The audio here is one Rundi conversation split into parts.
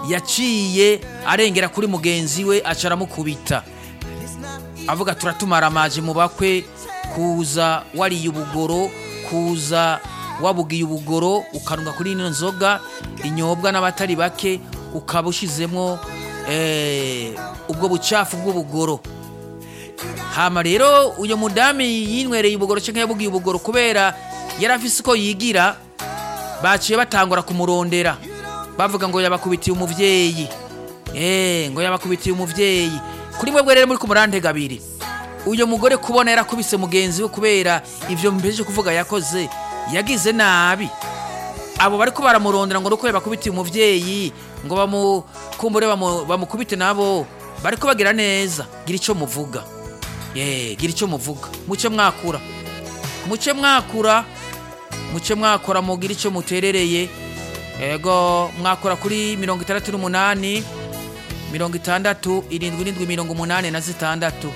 yaciye arengera kuri mugenzi we aca aramukubita avuga turatumara amaje mu bakwe kuza wariye ubugoro kuza wabugiye ubugoro ukanwa kuri ino nzoga inyobwa n'abatari bake ukaba ushizemo eh, ubwo bucafu bw'ubugoro hama rero uyu mudami yinywereye ubugoro cyangwa yabugiye ubugoro kubera yari afise uko yigira baciye batangura kumurondera bavuga ngo yabakubitiye umuvyeyi eh ngo yabakubitiye umuvyeyi kuri mwebwe rero muri ku murantega abiri uyu mugore kubona yarakubise mugenzi we kubera ivyo mpejeje kuvuga yakoze yagize nabi abo bariko baramurondera ngo nuko yabakubitiye umuvyeyi ngo bamukumbure bamu- bamukubite nabo bariko bagira neza gira ico muvuga ye gira ico muvuga muce mwakura muce mwakura muce mwakora mugira ico muterereye ego mwakora kuri mirongo itandatu n'umunani mirongo itandatu irindwi irindwi mirongo umunani na zitandatu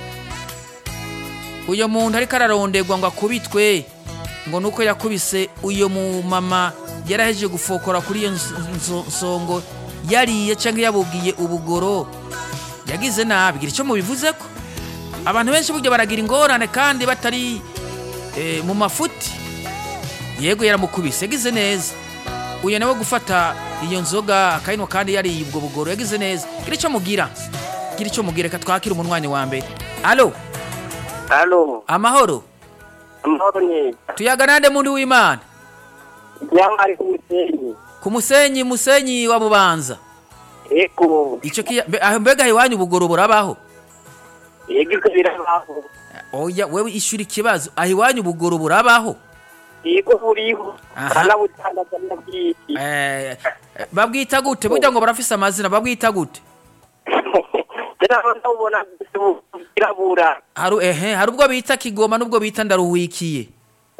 uyu muntu ariko araronderwa ngo akubitwe ngo nuko yakubise uyu mumama yarahejeje gufokora kuri iyo nso- nso- nsongo yariye cyangwa yabugiye ubugoro yagize nabi gira icyo mubivuze ko abantu benshi burya baragira ingorane kandi batari eh, mu mafuti yego yaramukubise yagize neza uyu nawe gufata iyo nzoga akayinywa kandi yariye ubwo bugoro yagize neza gira icyo mugira gira icyo mugira reka twakire umunwanyi wa mbere alo Halo, amahoro amahoro ni tuyaga nande mundi w'imana Nyamari ku Musenyi. ku musenyi musenyi wa bubanza Eko, icyo kiya mbe- aho mbega iwanyu ubugoro burabaho yego iko birabaho. oya wewe ishura ikibazo aho iwanyu ubugoro burabaho Yego buriho. Aha. Kana butangaza n'abwiti. Eh, eh, babwita gute burya ngo barafise amazina babwita gute Tena ndabona birabura. haru ehe hari ubwo bita kigoma n'ubwo bita ndaruhwikiye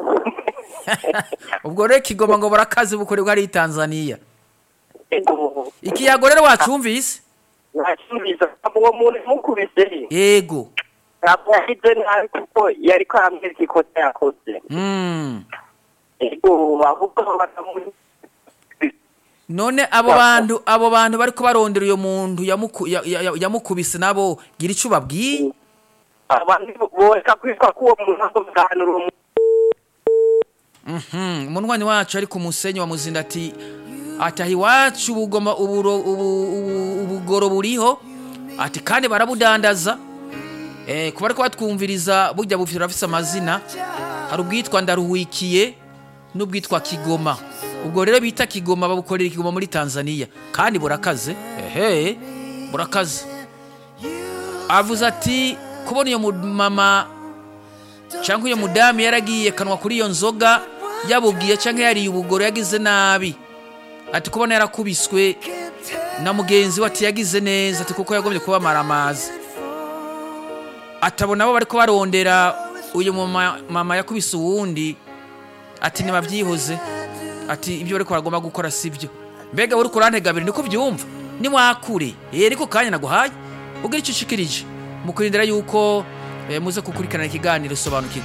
ubwo rero kigoma ngo barakazi bukorerwa ari i tanzania Ego. ikiyago rero wacumvise Nashimbiza uwo muntu mukubise. yego Ntabwo yahize nabi kuko yari ko amezi ikosa yakoze. mm. Ego, ahubwo bakamu none abo bantu abo bantu bariko barondera uyo muntu yamuku- ya- ya- yamukubise nabo gira ico babwiye abantu boreka kwitwa ko uwo muntu asobanura uwo muntu. Mhm, umunwanyi wacu ari ku musenyi wa muzinda ati ati aho iwacu ubugoma uburo ubu- ubu- ubugoro buriho ati kandi barabudandaza eh, kuba ariko batwumviriza burya bufite burafise amazina hari ubwitwa ndaruhwikiye n'ubwitwa kigoma ubwo rero bita kigoma babukorera ikigoma muri tanzania kandi burakaze ehe burakaze avuze ati kubona iyo mama cyangwa uyu mudamu yaragiye kanwa kuri iyo nzoga yabubwiye cyangwa yariye ubugoro yagize nabi ati kubona yarakubiswe na mugenzi we ati yagize neza ati kuko yagombye kubamara amazi atabona abo bari barondera uyu mama mama yakubise uwundi ati ntibabyihoze ati ibyo bariko baragomba gukora sibyo mbega uri kurantega abiri niko byumva nimwakure eh ariko kanya naguhaye ubwira icyo ushikirije mukurindira yuko eh, muze gukurikirana ikiganiro sobanukirwa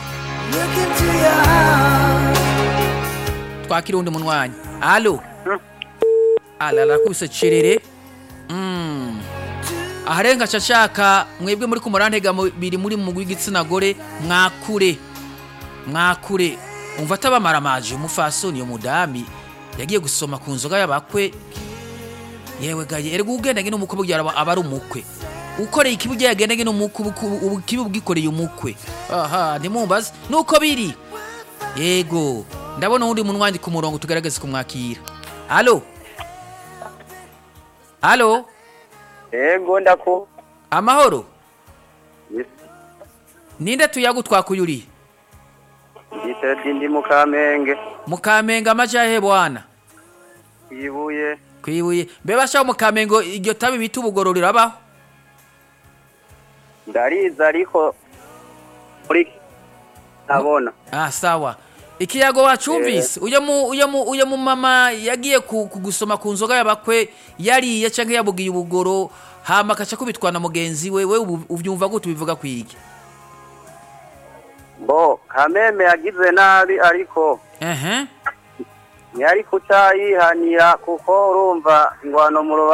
twakira undi munwanyi alo ala arakubise cerere Mm. aharenga aca ashaka mwebwe muri kumurantega biri muri mu w'igitsina gore mwakure mwakure umva atabamara amaje umufasoni iyo mudami yagiye gusoma ku nzoga y'abakwe yewe gaye erega ugendanye n'umukwe burya aba aba ari umukwe ukoreye ikibi ujya yagendanye n'umukwe ubu- ubu kibi ubwikoreye umukwe aha ntimumbaze nuko biri yego ndabona uwundi munwanyi ku murongo tugerageze kumwakira alo alo Ego ndako. amahoro Yes. ninde tuyagutwakuyuriye Yitedi ndi mu Kamenge. mukamenga amajahe bwana Ibuye. kwibuye mbe bashaho mukamengo iryo tabi bita ubugoro rirabaho Ndariza ariko muri ntabona. ah sawa ikiyago wacumvise uyo mu uyo mu uyo mu mama yagiye ku, ku gusoma ku nzoga y'abakwe yariye canke yabugiye ubugoro hama akaca kubitwa na mugenzi we we ubu- uvyumva gute ubivuga kwigi Bo Kameme yagize nabi ariko ehe ntiyari kuca yihanira kuko urumva ingwano mu